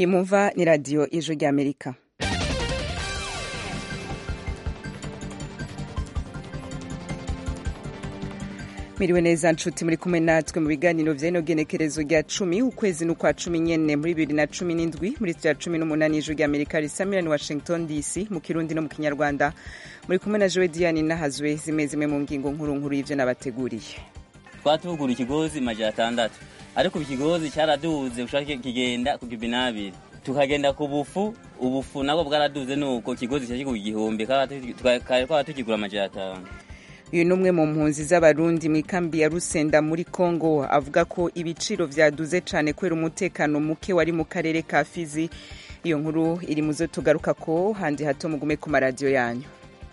imumva ni radiyo ijwi ry'amerika miriwe neza nshuti muri kumwe natwe mu biganiro vy'ino genekerezo rya cumi ukwezi n'ukwa cumi nyene muri bibiri na cumi n'indwi muri rya cumi n'umunani ijwi rya amerika risamirani washington dc mu kirundi no mu kinyarwanda muri kumwe na jowe diane nahazwe zimwe zimwe mu ngingo nkuru nkuru y'ivyo nabateguriye twatugura ikigozi majana atandatu ariko ikigozi cyaraduze ushaka kigenda ku kibinabiri tukagenda ku bufu ubufu nabwo bwaraduze nuko ikigozi cyashika ku gihumbi kare twaba tukigura amajana atanu uyu ni umwe mu mpunzi z'abarundi mu ikambi ya rusenda muri congo avuga ko ibiciro vyaduze cane kubera umutekano muke wari mu karere ka fizi iyo nkuru iri muzo tugaruka ko handi hato mugume ku maradiyo yanyu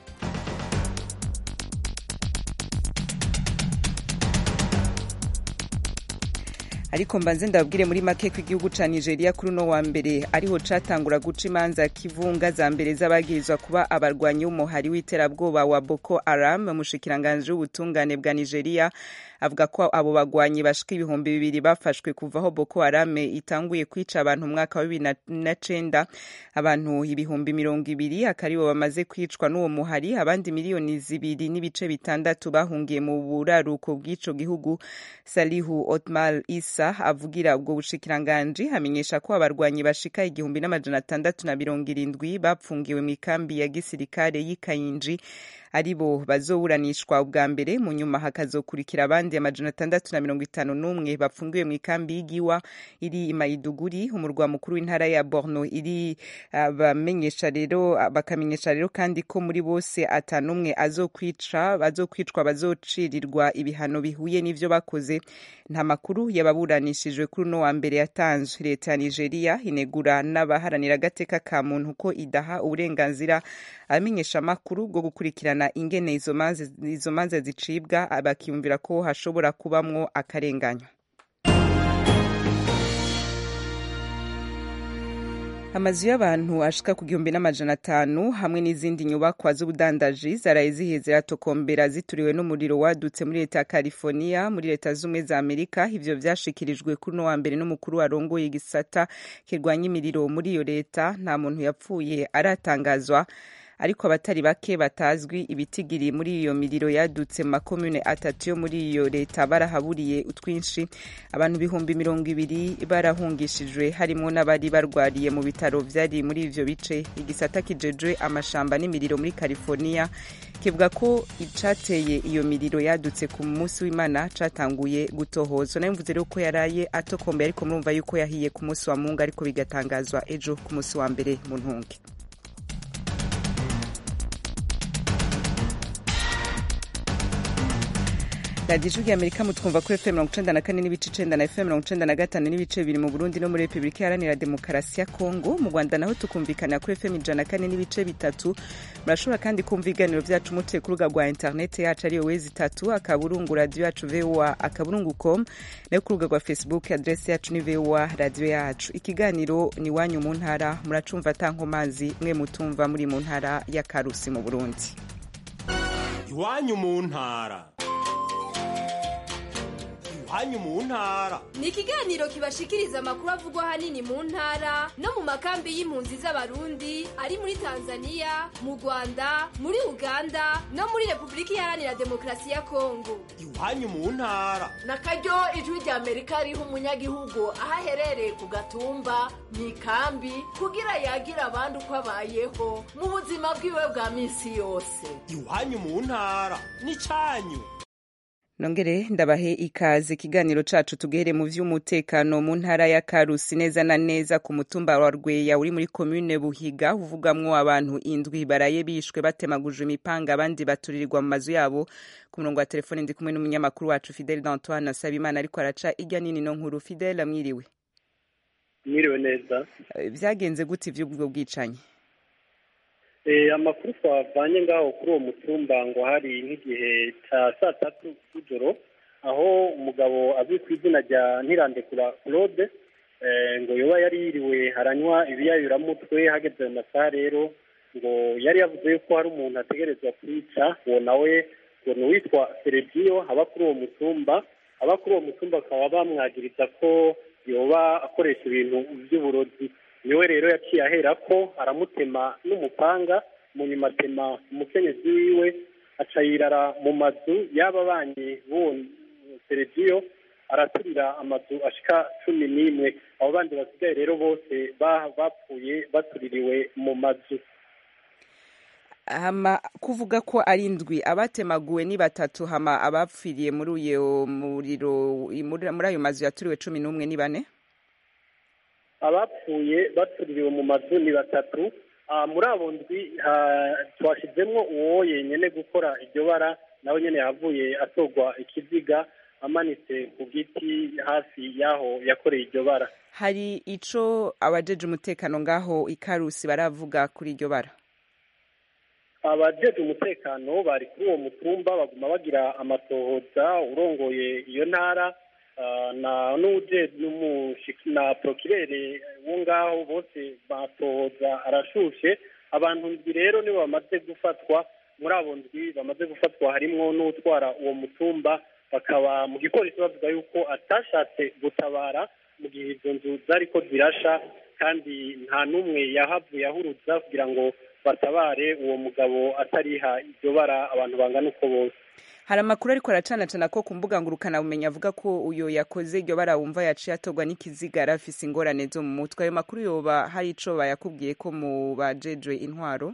ariko mbanze ndababwire muri make ko igihugu ca nigeria kuri uno wa mbere ariho catangura guca imanza kivunga za mbere z'abagirizwa kuba abarwanyi b'umuhari w'iterabwoba wa boko haram umushikiranganji w'ubutungane bwa nigeria avuga ko abo bagwanyi bashika ibihumbi bibiri bafashwe kuva aho boko haram itanguye kwica abantu mu mwaka wa bibiri na cenda abantu ibihumbi mirongo ibiri akaribo bamaze kwicwa n'uwo muhari abandi miliyoni zibiri n'ibice bitandatu bahungiye mu buraruko bw'ico gihugu salihu otmal isa avugira ubwo bushikiranganji amenyesha ko abarwanyi bashika igihumbi n'amajana atandatu na mirongo irindwi bapfungiwe mu ikambi ya gisirikare y'ikayinji aribo bazoburanishwa ubwa mbere mu nyuma hakazokurikira abandi amajana atandatu na mirongo itanu n'umwe bafungiwe mu ikambi y'igiwa iri imayiduguri umurwa mukuru w'intara ya borno iri bamenyesha rero bakamenyesha rero kandi ko muri bose atanumwe azokwica bazokwicwa bazocirirwa ibihano bihuye n'ivyo bakoze nta makuru yababuranishijwe kuri uno wa mbere yatanzwe leta ya nigeria inegura n'abaharanira agateka ka muntu ko idaha uburenganzira abamenyesha amakuru bwo gukurikirana ingene izo manza zicibwa bakiyumvira ko hashobora kubamwo akarenganywa amazu y'abantu ashika ku gihumbi n'amajana atanu hamwe n'izindi nyubakwa z'ubudandaji zaraye zihiye ziratokombera zituriwe n'umuriro wadutse muri leta ya california muri leta z'ubumwe za amerika ivyo vyashikirijwe kuri uno wa mbere n'umukuru warongoye igisata kirwanya imiriro muri iyo leta nta muntu yapfuye aratangazwa ariko abatari bake batazwi ibitigiri muri iyo miriro yadutse mu makomune atatu yo muri iyo leta barahaburiye utwinshi abantu ibihumbi mirongo ibiri barahungishijwe harimo n'abari barwariye mu bitaro vyari muri ivyo bice igisata kijejwe amashamba n'imiriro muri california kivuga ko icateye iyo miriro yadutse ku munsi w'imana catanguye gutohozwa nayo mvuze rero ko yaraye atokombe ariko murumva yuko yahiye ku munsi wa mungu ariko bigatangazwa ejo ku munsi wa mbere mu ntunge radiyo ijwi amerika mutwumva kuri fm mirongo icenda na kane n'ibice icenda na fm mirongo icenda na gatanu n'ibice bibiri mu burundi no muri repubulika iharanira demokarasi ya kongo mu rwanda naho tukumvikanira kuri fm ijana na kane n'ibice bitatu murashobora kandi kumva ibiganiro vyacu mutuye ku rubuga rwa interineti yacu ariyo wezi itatu akaburungu radiyo yacu voa akaburungu com nayo ku rubuga rwa facebook adresi yacu ni voa radiyo yacu ikiganiro ni wanyu mu ntara muracumva atankomazi mwe mutumva muri mu ntara ya karusi mu burundi iwanyu mu ntara iwanyu mu ntara ni ikiganiro kibashikiriza amakuru avugwa ahanini mu ntara no mu makambi y'impunzi z'abarundi ari muri tanzania mu rwanda muri uganda no muri repubulika iharanira demokarasi ya kongo iwanyu mu ntara na karyo ijwi rya amerika riha umunyagihugu aho aherereye ku gatumba mu ikambi kugira yagira abandi uko abayeho mu buzima bwiwe bwa minsi yose iwanyu mu ntara ni cyanyu nongere ndabahe ikaze ikiganiro cacu tugehere mu vy'umutekano mu ntara ya karusi neza na neza ku mutumba wa rweya uri muri komune buhiga uvugamwo abantu indwi baraye bishwe batemagujwe imipanga abandi baturirirwa mu mazu yabo ku murongo wa telefone ndi kumwe n'umunyamakuru wacu fidele d'antoine asabimana ariko araca irya nini no nkuru fidele amwiriwe mwiriwe neza vyagenze gute ivy'ubwo bwicanyi amakuru twavanye ngaho kuri uwo mutumba ngo hari nk'igihe cya saa tatu z'ijoro aho umugabo azwi ku izina rya ntirandekura claude ngo yoba yari yiriwe haranywa ibiyayuramutwe hageze mu masaha rero ngo yari yavuze yuko hari umuntu ategerezwa kwica uwo nawe ngo ni uwitwa seregiyo aba kuri uwo mutumba aba kuri uwo mutumba bakaba bamwagiriza ko yoba akoresha ibintu by'uburozi niwe rero yaciye ahera ko aramutema n'umupanga mu nyuma atema umukenyezi wiwe aca yirara mu mazu y'aba banyi b'uwo seregiyo araturira amazu ashika cumi n'imwe abo bandi basigaye rero bose bapfuye batuririwe mu mazu hama kuvuga ko ari indwi abatemaguwe ni batatu hama abapfiriye muri uyo muriro muri ayo mazu yaturiwe cumi n'umwe ni bane abapfuye batuririwe mu mazu ni batatu muri abo ndwi twashyizemo uwo yenyine gukora iryo bara nawe nyine yavuye atorwa ikiziga amanitse ku giti hafi y'aho yakoreye iryo bara hari ico abajeje umutekano ngaho ikarusi baravuga kuri iryo bara abajeje umutekano bari kuri uwo mutumba baguma bagira amatohoza urongoye iyo ntara na n'uje na prokirere wo ngaho bose batohoza arashushe abantu ndwi rero nibo bamaze gufatwa muri abo ndwi bamaze gufatwa harimwo n'utwara uwo mutumba bakaba mu gipolisi bavuga yuko atashatse gutabara mu gihe izo nzu zariko zirasha kandi nta n'umwe yahavuye ahuruza kugira ngo batabare uwo mugabo atariha iryo bara abantu bangana uko bose hari amakuru ariko aracanacana ko ku mbuga ngurukanabumenyi avuga ko uyo yakoze iryo bara wumva yaciye atorwa n'ikiziga yari afise ingorane zo mu mutwe ayo makuru yoba hari ico bayakubwiye ko mu bajejwe intwaro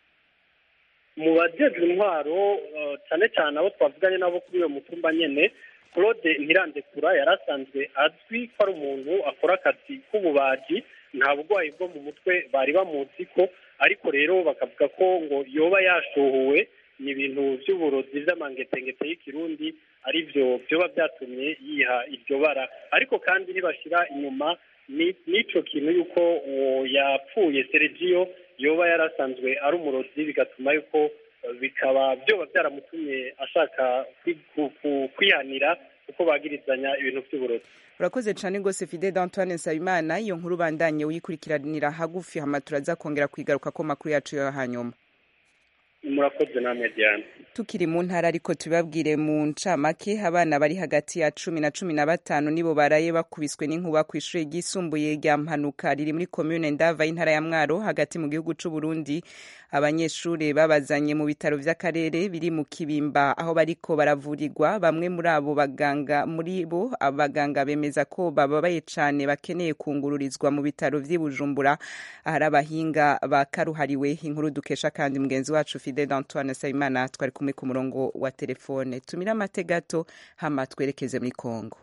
mu bajejwe intwaro cyane cyane abo twavuganye nabo kuri uyo mutumba nyene claude ntirandekura yari asanzwe azwi ko ari umuntu akora akazi k'ububaji nta burwayi bwo mu mutwe bari bamuzi ko ariko rero bakavuga ko ngo yoba yashuhuwe ni ibintu by'uburozi by'amangetengete y'ikirundi ari byo byoba byatumye yiha iryo bara ariko kandi ntibashyira inyuma n'ico kintu y'uko uwo yapfuye seregiyo yoba yarasanzwe ari umurozi bigatuma yuko bikaba byoba byaramutumye ashaka kwihanira kuko bagirizanya ibintu by'uburozi urakoze cyane rwose fide d'antoine nsabimana iyo nkuru bandanye uyikurikiranira hagufi hama turaza kongera kwigaruka ko makuru yacu yo hanyuma murakoze namwe diane tukiri mu ntara ariko tubabwire mu ncamake abana bari hagati ya cumi na cumi na batanu nibo baraye bakubiswe n'inkuba ku ishuri ryisumbuye rya mpanuka riri muri komune ndava y'intara ya mwaro hagati mu gihugu c'u Burundi abanyeshuri babazanye mu bitaro vy'akarere biri mu kibimba aho bariko baravurirwa bamwe muri abo baganga muri bo abaganga bemeza ko bababaye cane bakeneye kungururizwa mu bitaro vy'i Bujumbura ahari abahinga bakaruhariwe inkuru dukesha kandi mugenzi wacu Fidel Antoine Sayimana twari kumwe ku murongo wa telefone tumire amate gato hama twerekeze muri Kongo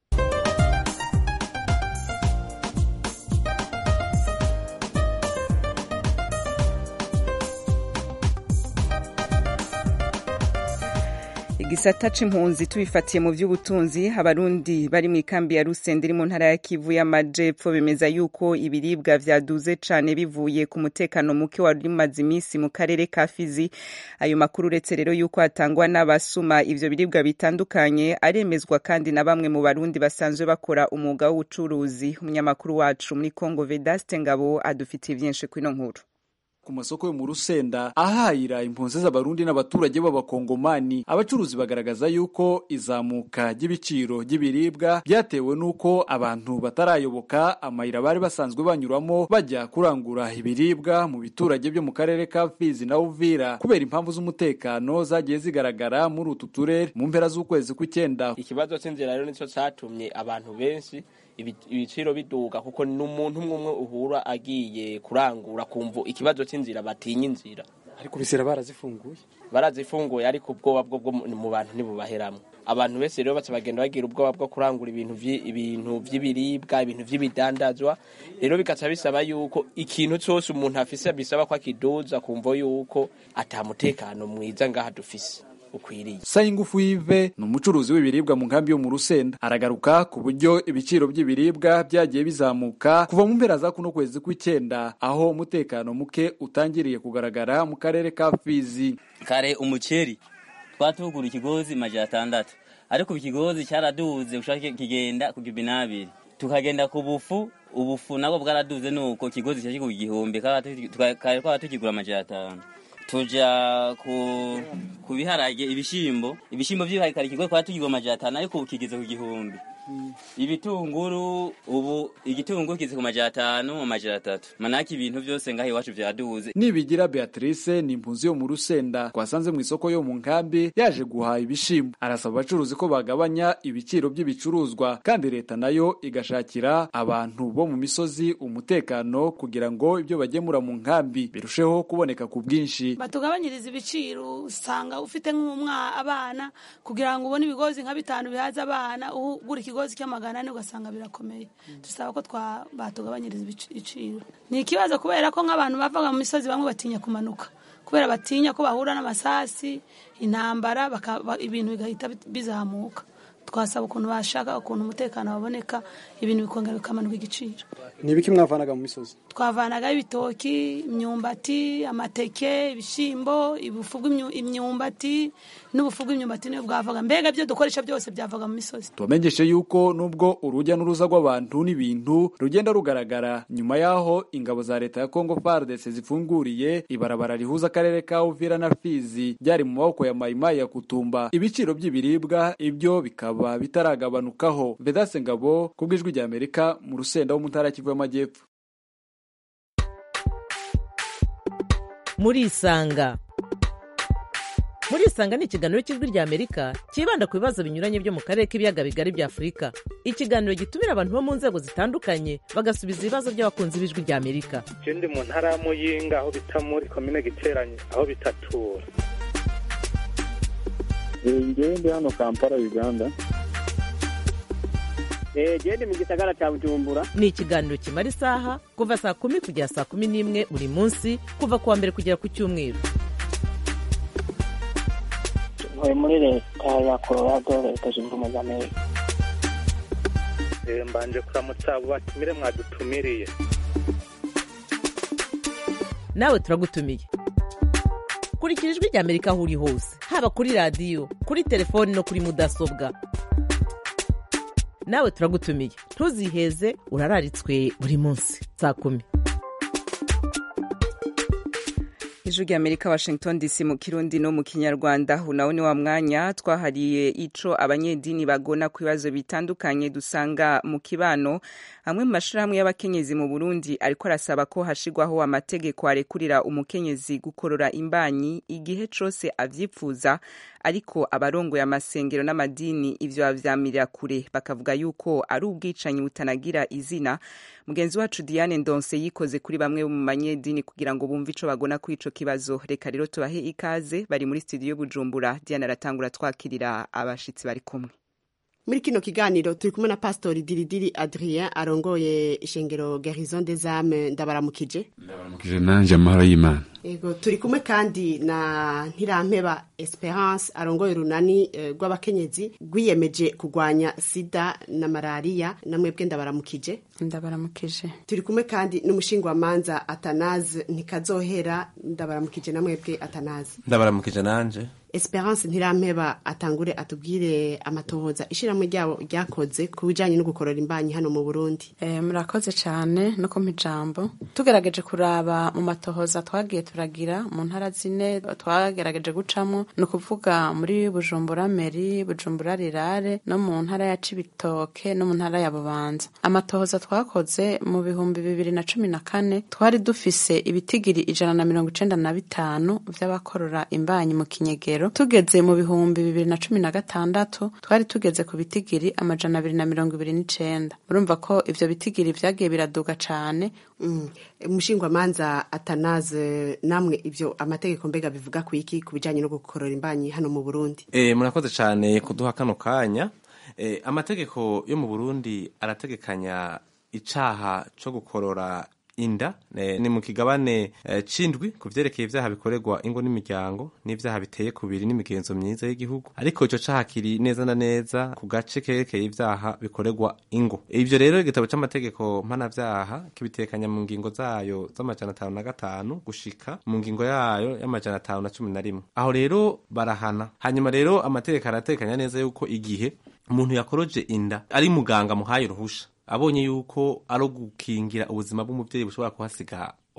igisata c'impunzi tubifatiye mu vy'ubutunzi abarundi bari mu ikambi ya Rusende iri mu ntara ya Kivu y'Amajepfo bemeza yuko ibiribwa vyaduze cane bivuye ku mutekano muke wari umaze imisi mu karere ka Fizi ayo makuru uretse rero yuko atangwa n'abasuma ivyo biribwa bitandukanye aremezwa kandi na bamwe mu barundi basanzwe bakora umwuga w'ubucuruzi umunyamakuru wacu muri Kongo Vedaste Ngabo adufitiye vyinshi kwino nkuru ku masoko yo mu rusenda ahahira impunzi z'abarundi n'abaturage b'abakongomani abacuruzi bagaragaza yuko izamuka ry'ibiciro ry'ibiribwa byatewe n'uko abantu batarayoboka amayira bari basanzwe banyuramo bajya kurangura ibiribwa mu biturage byo mu karere ka Fizi na Uvira kubera impamvu z'umutekano zagiye zigaragara muri utu turere mu mpera z'ukwezi kw'icyenda ikibazo cy'inzira rero nicyo cyatumye abantu benshi ibiciro biduga kuko ni umuntu umwe umwe uhura agiye kurangura kumva ikibazo cy'inzira batinya inzira ariko bisera barazifunguye barazifunguye ariko ubwoba bwo bwo mu bantu ntibubaheramo abantu bese rero baca bagenda bagira ubwoba bwo kurangura ibintu ibintu by'ibiribwa ibintu by'ibidandazwa rero bigaca bisaba yuko ikintu cyose umuntu afise bisaba ko akiduza kumva yuko atamutekano mwiza ngaha dufise ukwiriye sayingufu yive ni umucuruzi w'ibiribwa mu nkambi yo mu rusenda aragaruka ku buryo ibiciro by'ibiribwa byagiye bizamuka kuva mu mpera za kuno kwezi kw'icyenda aho umutekano muke utangiriye kugaragara mu karere ka fizi kare umuceri twatugura ikigozi majana atandatu ariko ikigozi cyaraduze ushaka kigenda ku gibinabiri tukagenda ku bufu ubufu nabwo bwaraduze nuko ikigozi cyashika ku gihumbi kare twaba tukigura amajana atanu tuja ku ku biharage ibishimbo ibishimbo by'ibiharage kare ikigo twari tugirwa amajana atanu ariko ubu kigeze ku gihumbi ibitunguru ubu igitunguru kizi ku majana atanu mu majana atatu manake ibintu byose ngaho iwacu vyaduze nibigira beatrice ni impunzi yo mu rusenda twasanze mu isoko yo mu nkambi yaje guhaha ibishimbo arasaba abacuruzi ko bagabanya ibiciro by'ibicuruzwa kandi leta nayo igashakira abantu bo mu misozi umutekano kugira ngo ibyo bagemura mu nkambi birusheho kuboneka ku bwinshi batugabanyiriza ibiciro usanga ufite nk'umwa abana kugira ngo ubone ibigozi nka bitanu bihaza abana ugura ikigozi cy'amagana ane ugasanga birakomeye dusaba ko twa batugabanyiriza ibiciro ni ikibazo kubera ko nk'abantu bavaga mu misozi bamwe batinya kumanuka kubera batinya ko bahura n'amasasi intambara ibintu bigahita bizamuka twasaba ukuntu bashaka ukuntu umutekano waboneka ibintu bikongera bikamanuka igiciro ni ibiki mwavanaga mu misozi twavanagaho ibitoki imyumbati amateke ibishyimbo ibufu bw'imyumbati n'ubufu bw'imyumbati niyo bwavaga mbega ibyo dukoresha byose byavaga mu misozi tubamenyeshe yuko nubwo urujya n'uruza rw'abantu n'ibintu rugenda rugaragara nyuma y'aho ingabo za leta ya kongo fardc zifunguriye ibarabara rihuza akarere ka uvira na fizi byari mu maboko ya mayimayi ya kutumba ibiciro by'ibiribwa ibyo bikaba bitaragabanukaho vedase ngabo ku bw'ijwi rya amerika mu rusenda wo mu ntara kivu y'amajyepfo muri isanga muri isanga ni ikiganiro cy'ijwi rya amerika cyibanda ku bibazo binyuranye byo mu karere k'ibiyaga bigari bya afurika ikiganiro gitumira abantu bo mu nzego zitandukanye bagasubiza ibibazo by'abakunzi b'ijwi rya amerika ndi mu ntara ya muyinga aho bita muri komine giteranye aho bitatura ngewe ndi hano kampala uganda genda mu gisagara cya bujumbura ni ikiganiro kimara isaha kuva saa kumi kugera saa kumi n'imwe buri munsi kuva ku wa mbere kugera ku cyumweru ntuye muri leta ya colorado leta zunze ubumwe za amerika mbanje kuramutsa abo batumire mwadutumiriye nawe turagutumiye kurikira ijwi rya amerika aho uri hose haba kuri radiyo kuri telefoni no kuri mudasobwa nawe turagutumiye ntuziheze urararitswe buri munsi saa kumi ijwi rya amerika washington dc mu kirundi no mu kinyarwanda unawo ni wa mwanya twahariye ico abanyedini bagona ku bibazo bitandukanye dusanga mu kibano amwe mu mashirahamwe y'abakenyezi mu burundi ariko arasaba ko hashigwaho amategeko arekurira umukenyezi gukorora imbanyi igihe cose avyipfuza ariko abarongoye amasengero n'amadini ivyo bavyamirira kure bakavuga yuko ari ubwicanyi butanagira izina mugenzi wacu diane ndonse yikoze kuri bamwe mu banyedini kugira ngo bumve ico bagona kuri ico kibazo reka rero tubahe ikaze bari muri studio bujumbura diane aratangura twakirira abashitsi bari kumwe muri kino kiganiro turi kumwe na pastori diridiri adrien arongoye ishengero garison des âmes ndabaramukije ndabaramukije nanje amahoro y'imana yego turi kumwe kandi na ntirampeba esperance arongoye urunani rw'abakenyezi rwiyemeje kurwanya sida na malariya namwebwe ndabaramukije ndabaramukije turi kumwe kandi n'umushingwamanza atanaze ntikazohera ndabaramukije namwebwe atanaze ndabaramukije nanje esperance ntirampeba atangure atubwire amatohoza ishyirahamwe ryabo ryakoze ku bijyanye no gukorora imbanyi hano mu burundi murakoze cyane no kumpa ijambo tugerageje kuraba mu matohoza twagiye turagira mu ntara zine twagerageje gucamo ni ukuvuga muri bujumbura meri bujumbura rirare no mu ntara ya cibitoke no mu ntara ya bubanza amatohoza twakoze mu bihumbi bibiri na cumi na kane twari dufise ibitigiri ijana na mirongo icenda na bitanu vy'abakorora imbanyi mu kinyegero tugeze mu bihumbi bibiri na cumi na gatandatu twari tugeze ku bitigiri amajana abiri na mirongo ibiri n'icenda murumva ko ivyo bitigiri vyagiye biraduga cane umushingwamanza atanaze namwe ivyo amategeko mbega bivuga ku iki ku bijanye no gukorora imbanyi hano mu burundi e, murakoze cane kuduha kano kanya e, amategeko yo mu burundi arategekanya icaha co gukorora inda ni mu kigabane c'indwi ku vyerekeye ivyaha bikorerwa ingo n'imiryango n'ivyaha biteye kubiri n'imigenzo myiza y'igihugu ariko ico caha kiri neza na neza ku gace kerekeye ivyaha bikorerwa ingo ivyo rero igitabo c'amategeko mpanavyaha kibitekanya mu ngingo zayo z'amajana atanu na gatanu gushika mu ngingo yayo y'amajana atanu na cumi na rimwe aho rero barahana hanyuma rero amategeko aratekanya neza yuko igihe umuntu yakoroje inda ari muganga muhaye uruhusha abonye yuko ari gukingira ubuzima bw'umubyeyi bushobora kuhasiga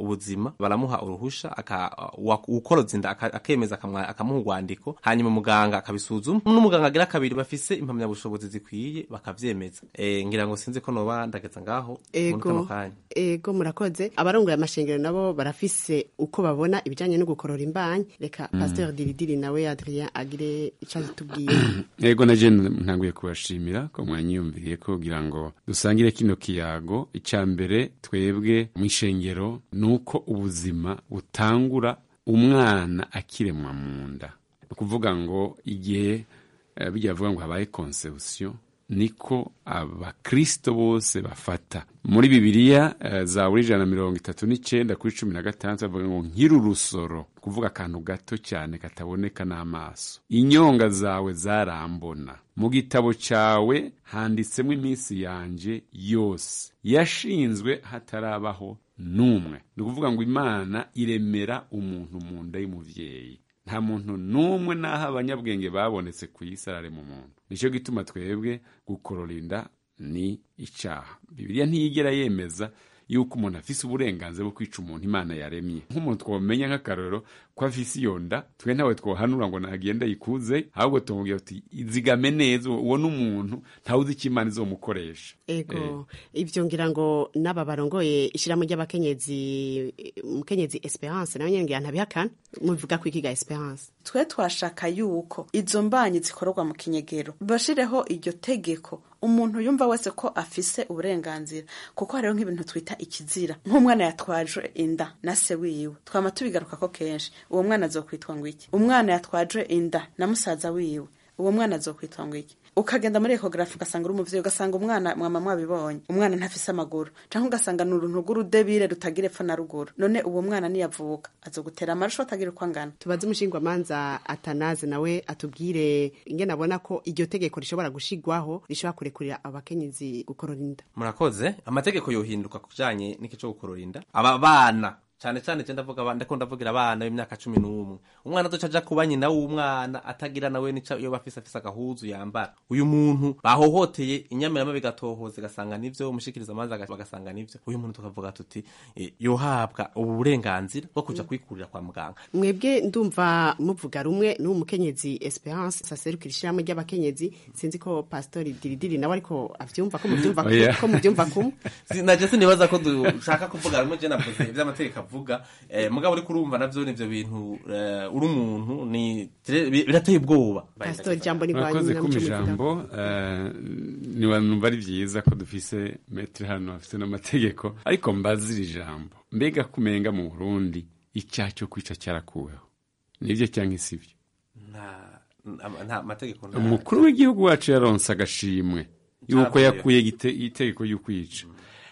ubuzima baramuha uruhusha aka- uwa- uwukoroza inda aka- akemeza akamwa- akamuha urwandiko hanyuma muganga akabisuzuma n'umuganga agira kabiri bafise impamyabushobozi zikwiye bakavyemeza Eh, ngira ngo sinzi ko noba ndageza ngaho muri kano ego kanya ego murakoze abarongoye amashengero nabo barafise uko babona ibijanye no gukorora imbanyi reka Mm. pasteur diridiri nawe adrien agire ico atubwiye ego na jene ntanguye kubashimira ko mwanyiyumviriye ko kugira ngo dusangire kino kiyago icya mbere twebwe mu ishengero ni uko ubuzima butangura umwana akiremwa mu nda ni ukuvuga ngo igihe eh, bijya bavuga ngo habaye conception niko abakristo bose bafata muri bibiliya eh, zaburi ijana na mirongo itatu n'icyenda kuri cumi na gatandatu bavuga ngo nkiri urusoro kuvuga akantu gato cyane kataboneka n'amaso inyonga zawe zarambona mu gitabo cyawe handitsemo iminsi yanjye yose yashinzwe hatarabaho n'umwe ni ukuvuga ngo imana iremera umuntu mu nda y'umubyeyi nta muntu n'umwe n'aho abanyabwenge babonetse ku isi ararema umuntu nicyo gituma twebwe gukorora inda ni icyaha bibiliya ntiyigera yemeza yuko umuntu afise uburenganzira bwo kwica umuntu imana yaremye nk'umuntu twamenya nk'akarorero ko afise iyo nda twe ntawe twohanura ngo nagenda yikuze ahubwo tumubwira tuti izigame neza uwo ni umuntu ntawe uzi icyo imana izomukoresha ego ivyo ngira ngo n'aba barongoye ishirahamwe ry'abakenyezi umukenyezi esperance nawe nyene ngira ntabihakana mubivuga ko ikiga esperance twe twashaka yuko izo mbanyi zikorerwa mu kinyegero bashireho iryo tegeko umuntu yumva wese ko afise uburenganzira kuko hariho nk'ibintu twita ikizira nk'umwana yatwaje inda na se wiwe twama tubigaruka ko kenshi uwo mwana azokwitwa ngo iki umwana yatwaje inda na musaza wiwe uwo mwana azokwitwa ngo iki ukagenda muri ekogarafi ugasanga uri umuvyeyi ugasanga umwana mwama mwabibonye umwana ntafise amaguru canke ugasanga ni uruntu rw'urudebire rutagira epfo na ruguru none uwo mwana niyavuka azogutera amarusho atagira uko angana tubaze umushingwamanza atanaze nawe atubwire ingene abona ko iryo tegeko rishobora gushigwaho rishobora kurekurira abakenyezi gukorora inda murakoze amategeko yohinduka ku bijanye n'iki co gukorora inda aba bana cyane cyane je ndavuga abana ndakunda ndavugira abana b'imyaka cumi n'umwe umwana azoca aja kuba nyina w'umwana atagira nawe nica iyo bafise afise agahuzu yambara uyu muntu bahohoteye inyamirama bigatohoza igasanga nivyo umushikiriza amazi bagasanga nivyo uyu muntu tukavuga tuti eh, yohabwa ubu burenganzira bwo kuja kwikurira kwa muganga mwebwe ndumva muvuga rumwe n'uwo mukenyezi esperance saserukira ishirahamwe ry'abakenyezi sinzi ko pastori diridiri nawe ariko avyumva ko muvyumva Oya. ko muvyumva kumwe Si- naje sinibaza ko dushaka kuvuga rumwe je navuze ivy'amategeko avuga eh, mugabo uriko urumva navyo nivyo bintu eh, uri umuntu ni bi- birateye ubwoba pastori jambo ni murakoze na kuma muco ijambo eh, nibanumva ari byiza ko dufise metero hano hafite n'amategeko ariko mbazira ijambo mbega kumenga mu burundi icyaha cyo kwica cyarakuweho nibyo cyangwa isibyo nta nta- nta mategeko nta- umukuru w'igihugu wacu yaronse agashimwe yuko Caravuyeho. yakuye igite- itegeko y'ukwica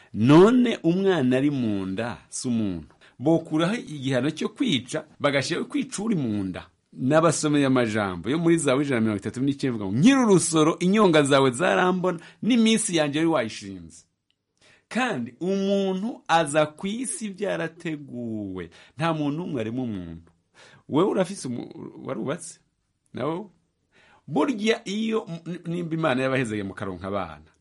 none umwana ari mu nda si umuntu bokuraho igihano cyo kwica bagashyiraho kwica uri mu nda n'abasomeye amajambo yo muri zawe ijana na mirongo itatu n'icyenda ivuga ngo nkiri urusoro inyonga zawe zarambona n'iminsi yanjye wari wayishinze kandi umuntu aza ku isi byarateguwe nta muntu n'umwe arimo umuntu wowe urafise umu- warubatse nawe burya iyo n- nimba imana yabahezeye mu karonka abana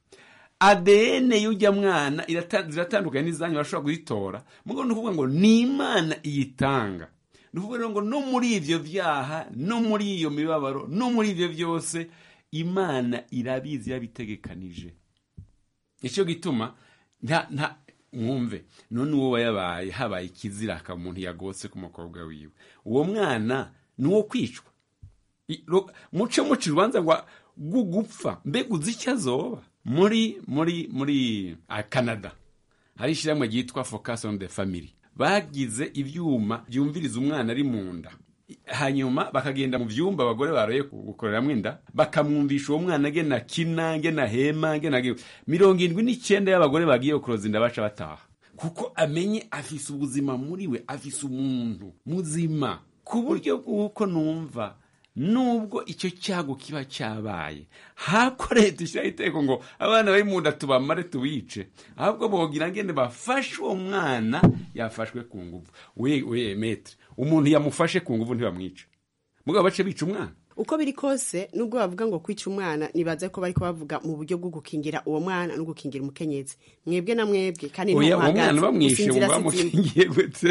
adn y'ujya mwana irata- ziratandukanye n'izanyu barashobora kuzitora mugo ni ukuvuga ngo ni imana iyitanga ni ukuvuga rero ngo no muri ibyo byaha no muri iyo mibabaro no muri ibyo byose imana irabizi yabitegekanije nicyo gituma nta nta mwumve none uwo wayabaye habaye ikizira akaba umuntu yagotse ku mukobwa wiwe uwo mwana ni uwo kwicwa I- ro- muce muca urubanza ngo gugupfa mbega uzi icyo azoba muri muri muri ah, canada hari ishyirahamwe ryitwa focus on the family bagize ibyuma byumviriza umwana ari mu nda hanyuma bakagenda mu byumba abagore baroye gukoreramo inda bakamwumvisha uwo mwana agena akina ngena hema ngena mirongo irindwi n'icyenda y'abagore bagiye kuroza inda baca bataha kuko amenye afise ubuzima muri we afise umuntu muzima ku buryo bw'uko numva nubwo icyo cyago kiba cyabaye hako leta ishyiraho iteko ngo abana bari mu nda tubamare tubice ahubwo bogira ngende bafashe uwo mwana yafashwe ku nguvu we we metre umuntu yamufashe ku nguvu ntibamwica mugabo bace bica umwana uko biri kose nubwo bavuga ngo kwica umwana nibaza ko bariko bavuga mu buryo bwo gukingira uwo mwana no gukingira umukenyezi mwebwe na mwebwe kandi oya uwo ntuhagaze, mwana bamwishe gusinzira ngo si bamukingiye gute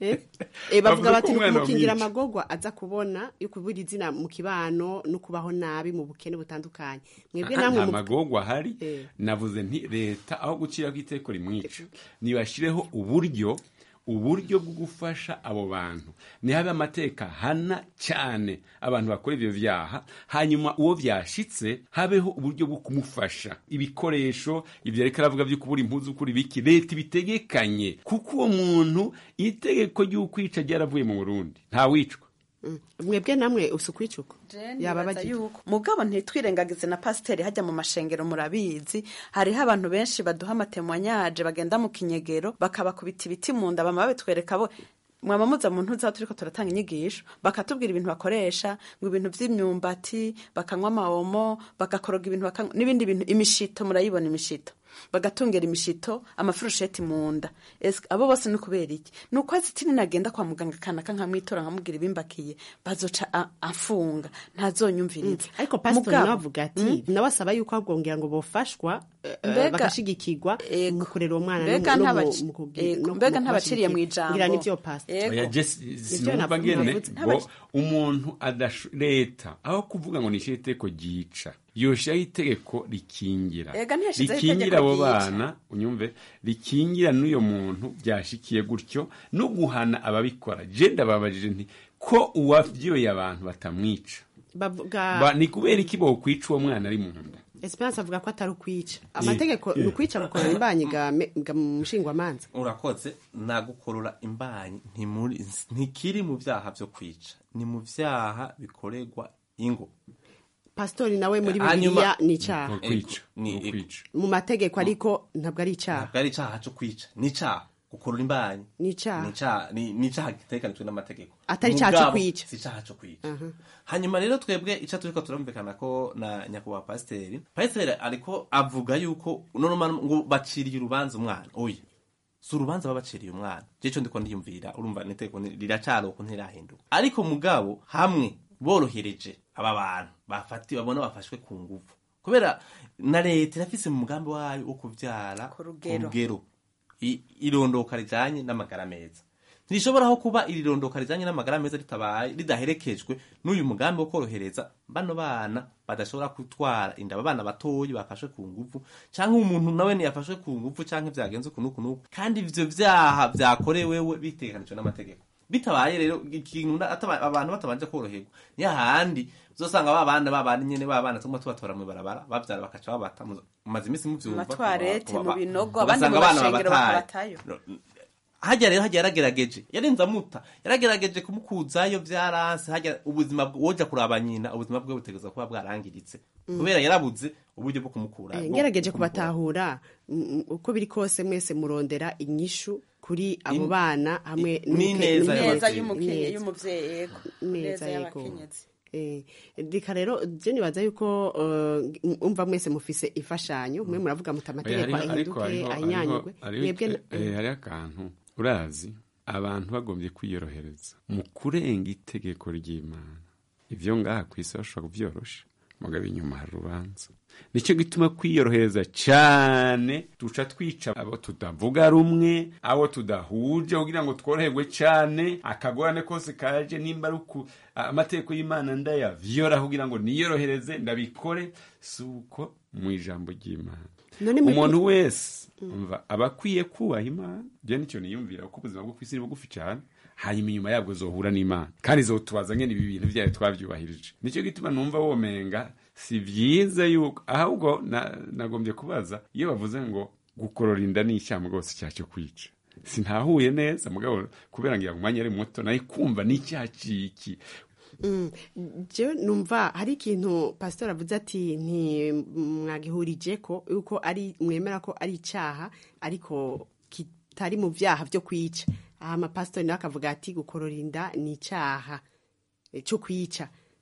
Eh, bavuga Bavuga bati ko umwana kumukingira bamwica. amagorwa aza kubona yo kubura izina mu kibano no kubaho nabi mu bukene butandukanye mwebwe namwe nta mu- magorwa ahari Eh. navuze nti leta aho guciraho iteko rimwica nibashireho uburyo uburyo bwo gufasha abo bantu nihabe amateka hana cyane abantu bakora ibyo byaha hanyuma uwo byashitse habeho uburyo bwo kumufasha ibikoresho ibyo ariko aravuga byo kubura impuzu kuri biki leta ibitegekanye kuko uwo muntu itegeko ry'ukwica ryaravuye mu burundi ntawicwa Mm. mwebwe namwe usukwicuko yaba nibaza bagira yuko mugabo ntitwirengagize na pasiteri hajya mu mashengero murabizi hariho abantu benshi baduha amatemwanyaje bagenda mu kinyegero bakabakubita ibiti mu nda bama babitwereka bo mwaba muza mu ntuza turiko turatanga inyigisho bakatubwira ibintu bakoresha ngo ibintu vy'imyumbati bakanywa amawomo bagakoroga ibintu bakanywa n'ibindi bintu imishito murayibona imishito bagatungera imishito amafurusheti mu nda Ese abo bose ni kubera iki ni uko azitini nagenda kwa muganga kanaka nkamwitora nkamubwira ibimbakiye bazoca a- afunga ntazonyumviriza ariko pasitori Mugabo- nawe avuga ati nawe asaba yuko abwongera ngo bofashwa eh, eh, Mbega- bagashigikirwa mu kurera uwo mwana no mbega mu- no mu- ntabaci- mu kugi- ego, no mu mbega ntabaciriye mu kubashigikira. ijambo ngira nivyo pastor oya jesi sinumva ngene ngo umuntu adasho leta aho kuvuga ngo nishyire itegeko ryica yoshiraho itegeko rikingira Ega ntiyashizeho rikingira itegeko abo ryica. bana unyumve rikingira n'uyo muntu byashikiye gutyo no guhana ababikora je ndababajije nti ko uwavyoye abantu batamwica bavuga Ba- ni kubera iki bokwica uwo mwana ari mu nda esperance avuga ko atari ukwica amategeko eh. ni ukwica gukorera imbanyi ga me- ga mu mushingwamanza urakoze nagukorora imbanyi ntimuri- ntikiri mu byaha byo kwica ni mu byaha bikorerwa ingo pasitori nawe muri Hanyuma- bibiliya ni icyaha Ni ukwica. Ni Ni ukwica. mu mategeko ariko ntabwo ari icyaha ntabwo ari icyaha cyo kwica ni icyaha gukorora imbanyi ni icyaha ni icyaha ni ni icyaha gitekanijwe n'amategeko Atari icyaha cyo Mugabo, kwica. si icyaha cyo kwica Aha. hanyuma rero twebwe icyo turiko turumvikana ko na nyakubahwa pasiteri pasiteri ariko avuga yuko normal ngo baciriye urubanza umwana oya si urubanza baba baciriye umwana je cyo ndiko ndiyumvira urumva niteko riracari uko ntirahinduka ariko mugabo hamwe borohereje aba bantu bafati babona bafashwe ku nguvu kubera na leta irafise mu mugambi wayo wo kuvyara ku rugero. I- irondoka rijanye n'amagara meza ntirishobora kuba iri rondoka rijanye n'amagara meza ritabaye ridaherekejwe n'uyu mugambi wo korohereza bano bana badashobora gutwara inda aba bana batoyi bafashwe ku nguvu cyangwa umuntu nawe ntiyafashwe ku nguvu cyangwa vyagenze uku n'uku n'uku kandi ivyo vyaha vyakorewewe biteganijwe n'amategeko bitabaye rero ikintu na- ataba- abantu batabanje koroherwa niyo handi uzosanga ba bana ba bana nyene ba bana tumwe tubatora mu barabara bavyara bakaca babata mu- mumaze iminsi muvyumva Amatwarete, kuba- mu kuba- binogo, abandi ugasanga mu abana bashengero babataye. bakabatayo. hajya rero hajya yaragerageje yarenze amuta yaragerageje kumukuzayo byaranse hajya ubuzima bwe- woja kuraba nyina ubuzima bwe butegereza kuba bwarangiritse Mm. kubera yarabuze uburyo bwo kumukura Eh, bwo- ngerageje bwo kumukura. kubatahura mm, uko biri kose mwese murondera inyishu kuri abo In- bana hamwe i- n'ineza neza y'abavyeyi. y'umukenye y'umuvyeyi yego neza neza yego y'abakenyezi Eh, reka rero je nibaza yuko eh, umva mwese mufise imfashanyo mwe muravuga muti amategeko Oya, hariho- ariko ahinduke hariho- ahinyanyurwe hariho- mwebwe hariho eh, hariho akantu urazi abantu bagombye kwiyorohereza mu kurenga itegeko ry'imana ibyo ngaha ku isi bashobora kubyorosha mugabo inyuma hari urubanza nicyo gituma kwiyorohereza cyane duca twica abo tutavuga rumwe abo tudahuje kugira ngo tworoherwe cyane akagorane kose kaje nimba ari uku amategeko y'imana ndayavyora kugira ngo niyorohereze ndabikore si uko mu ijambo ry'imana None mwe- umuntu wese umva aba akwiye kubaha imana byo nicyo niyumvira kuko ubuzima bwo ku isi ni bugufi cyane hanyuma inyuma yabwo zohura n'imana kandi zotubaza ngene ibi bintu byayo twabyubahirije nicyo gituma numva womenga si byiza yuko ahubwo na- nagombye kubaza iyo bavuze ngo gukorora inda ni icyaha rwose icyaha cyo kwica sintahuye neza mugabo kubera ngo umwanya ari muto nayo kumva ni icyaha ciki Mm, jewe numva hari ikintu pasitori avuze ati ntimwagihurije ko yuko ari mwemera ko ari icyaha ariko kitari mu byaha byo kwica aha amapasitori nawe akavuga ati gukorora inda ni icyaha eh, cyo kwica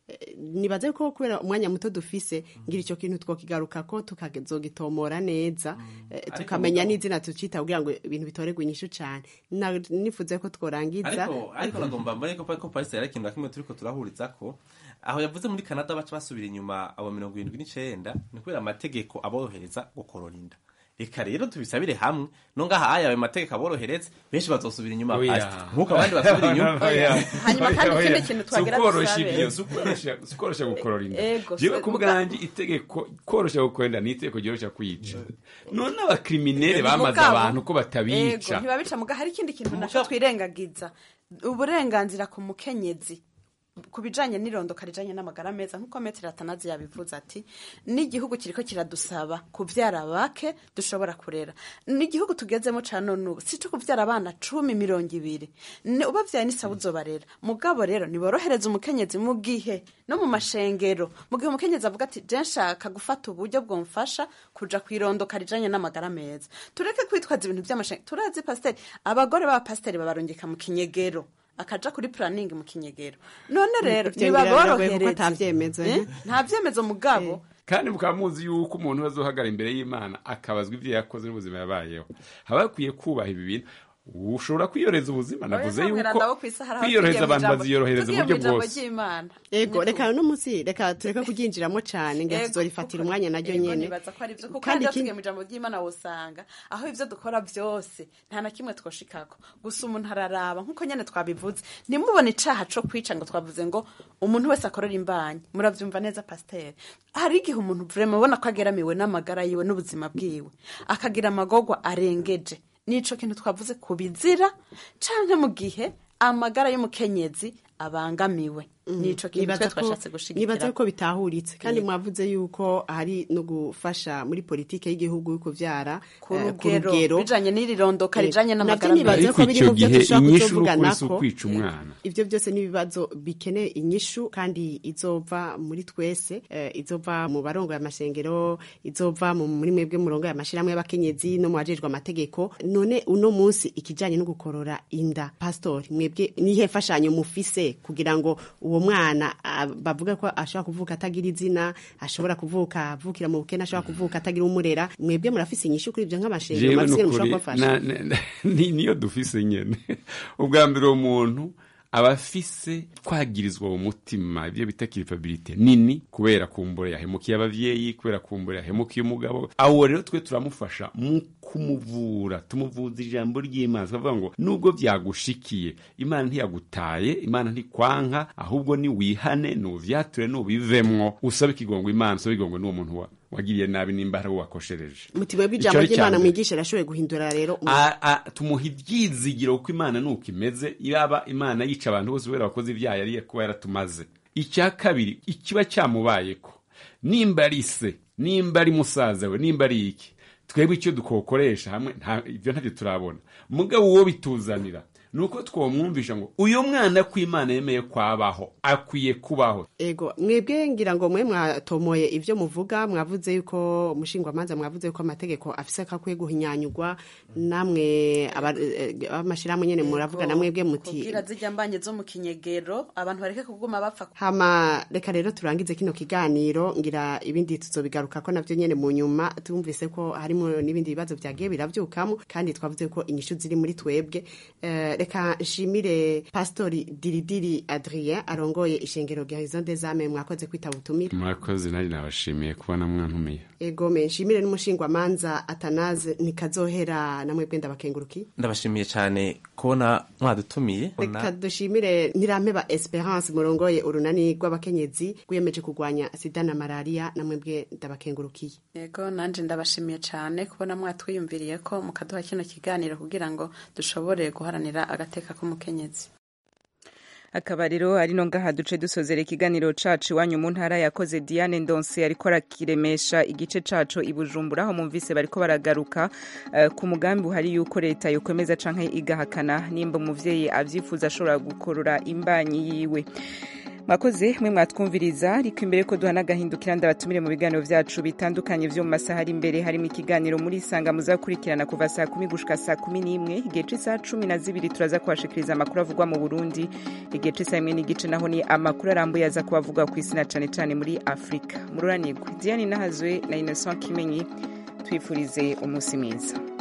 Eh, nibaze ko kubera umwanya muto dufise ngira icyo kintu twokigaruka ko tukazogitomora neza eh, Ariko tukamenya mugabo- n'izina tucita kugira ngo ibintu bitoregwe inyishu cane Na- nifuze ko tworangiza ariko ariko nagomba mbone ko ko Paris yari ikintu na kimwe turiko turahuriza ko aho yavuze muri Canada baca basubira inyuma abo mirongo irindwi n'icenda ni kubera amategeko aborohereza gukorora inda reka rero tubisabire hamwe no ngaha aya ayo mategeko aborohereza benshi bazosubira inyuma Oya. Pastor. nk'uko abandi basubira inyuma Oya. Hanyuma kandi Oya. ikindi kintu twagira Si ukworosha dusabe. ibyo, si ukworosha- si ukworosha gukorora inda Ego, jewe so- ku muga- bwanjye itegeko korosha gukorora inda ni itegeko ryorosha kwica none abakriminere Ego, bamaze mugabo. abantu ko batabica Ego, ntibabica muga hari ikindi kintu naco twirengagiza uburenganzira ku mukenyezi ku bijanye n'irondoka rijanye n'amagara meza nk'uko metero atanazi yabivuze ati n'igihugu kiriko kiradusaba kuvyara bake dushobora kurera n'igihugu tugezemo ca none ubu si co kuvyara abana cumi mirongo ibiri Ni- ubavyaye n'isabu uzobarera mugabo rero niborohereza umukenyezi mu gihe no mu mashengero mu gihe umukenyezi avuga ati je nshaka gufata uburyo bwomfasha kuja kwirondoka rijanye n'amagara meza tureke kwitwaza ibintu vy'amashengero turazi pasiteri abagore b'abapasiteri babarungika mu kinyegero akaja kuri planning mu kinyegero none rero Ivyo ngira biragoye kuko nibaborohereze ata vyemezo, Eh? eh? nta vyemezo mugabo kandi mukaba muzi yuko umuntu azohagara imbere y'imana akabazwa ibyo yakoze n'ubuzima yabayeho haba hakwiye kubaha ibi bintu ushobora kwiyoreza ubuzima navuze Oya, yuko ntabwira abo kw'isi hari aho kwiyorohereza tugiye mu abantu ijambo- baziyorohereza tugiye mu uburyo ijambo bwose ry'Imana. ego Niko- reka no munsi reka tureka kuryinjiramo cane ngira Ego, tuzorifatira umwanya naryo Ego, nyene nibaza ko ari vyo kuko Kandi kandi ikindi- tugiye mu ijambo ry'imana wosanga aho ivyo dukora vyose nta na kimwe twoshikako gusa umuntu araraba nk'uko nyene twabivuze ntimubone icaha co kwica ngo twavuze ngo umuntu wese akorera imbanyi muravyumva neza pasiteri hari igihe umuntu vrema ubona ko ageramiwe n'amagara yiwe n'ubuzima bwiwe akagira amagorwa arengeje nico kintu twavuze ku bizira canke mu gihe amagara y'umukenyezi abangamiwe nico kintu Nibaza twe ko- twashatse nibaza gushigikira ko bitahuritse kandi Yego. mwavuze yuko hari no gufasha muri politike y'igihugu yo kuvyara ku eh, rugero bijanye n'irirondoka Eh, rijanye navyo n'amagara nibaza meza ko biri mu byo gihe dushobora inyishu kuzovuganako. n'ukuri si ukwica umwana ivyo byose n'ibibazo bikeneye inyishu kandi izova muri twese eh, izova mu barongo y'amashengero izova mu muri mwebwe murongo y'amashirahamwe y'abakenyezi no mu bajejwe amategeko none uno munsi ikijanye no gukorora inda pastori mwebwe nihe fashanyo mufise kugira ngo uwo mwana ah, bavuga ko ashobora kuvuka atagira izina ashobora kuvuka avukira mu bukene ashobora kuvuka atagira umurera mwebwe murafise inyishu kuri ivyo nk'amashengero jewe murafise nukuri mushobora kubafasha na- na- ni- niyo dufise nyene ubwa mbere uwo muntu aba afise kwagirizwa mu mutima ibyo bita kiripabilite nini kubera kumbura yahemukiye abavyeyi kubera kumbura yahemukiye umugabo awo rero twe turamufasha mu kumuvura tumuvuza ijambo ry'imana tukavuga ngo nubwo byagushikiye imana ntiyagutaye imana ntikwanka ahubwo ni wihane nuvyature nubivemwo usabe ikigongo imana usabe ikigongo n'uwo muntu wa- wagiriye nabi nimba hari uwo wakoshereje mutima Ico bw'ijambo ari ry'imana icambere. mwigisha arashoboye guhindura rero umuntu. A- a- tumuha ibyizigiro kuko imana nuko imeze yaba imana yica abantu bose kubera abakozi ibyaha yari kuba yaratumaze icya kabiri ikiba cyamubayeko nimba ari se nimba ari musaza we nimba ari iki twebwe icyo dukokoresha hamwe nta- ibyo ntabyo turabona mugabo uwo bituzanira ni uko twamwumvisha ngo uyu mwana ko imana yemeye kwabaho akwiye kubaho ego mwebwe ngira ngo mwe mwatomoye ivyo muvuga mwavuze yuko umushingwamanza mwavuze yuko amategeko afise ko akwiye guhinyanyurwa namwe aba- eh, abamashirahamwe nyene muravuga na mwebwe muti kugira zijya mbanye zo mu kinyegero abantu bareke kuguma bapfa hama reka rero turangize kino kiganiro ngira ibindi tuzobigaruka ko navyo nyene mu nyuma tumvise ko harimo n'ibindi bibazo vyagiye biravyukamo kandi twavuze ko inyishu ziri muri twebwe Eh, reka nshimire pastori diridiri adrien arongoye ishengero garison des ame mwakoze kwitaba ubutumire murakoze nanjye nabashimiye kubona mwantumiye ego me nshimire n'umushingwamanza atanaze nikazohera namwe bwenda bakenguruki ndabashimiye cyane kubona mwadutumiye reka dushimire ntirampeba esperance murongoye urunani rw'abakenyezi rwiyemeje kurwanya sida na malariya namwe bwe ndabakengurukiye yego nanje ndabashimiye cyane kubona mwatwiyumviriye ko mukaduha kino kiganiro kugira ngo dushobore guharanira agateka k'umukenyezi akaba rero ari no ngaha duce dusozera ikiganiro cacu iwanyu mu ntara yakoze Diane Ndonse ariko arakiremesha igice cacu i Bujumbura aho mumvise bariko baragaruka eh, ku mugambi uhari yuko leta yokwemeza canke igahakana nimba umuvyeyi avyifuza ashobora gukorora imbanyi yiwe mwakoze mwe mwatwumviriza ariko imbere ko duhana agahindukira ndabatumire mu biganiro vyacu bitandukanye vyo mu masaha ari imbere harimo ikiganiro muri sanga muzakurikirana kuva saa kumi gushika saa kumi n'imwe igihe c'isaha cumi na zibiri turaza kubashikiriza amakuru avugwa mu burundi igihe c'isaha imwe n'igice naho ni amakuru arambuye aza kuba avugwa ku isi na cane cane muri afurika mururanirwe diane nahazwe na innocent kimenyi twifurize umunsi mwiza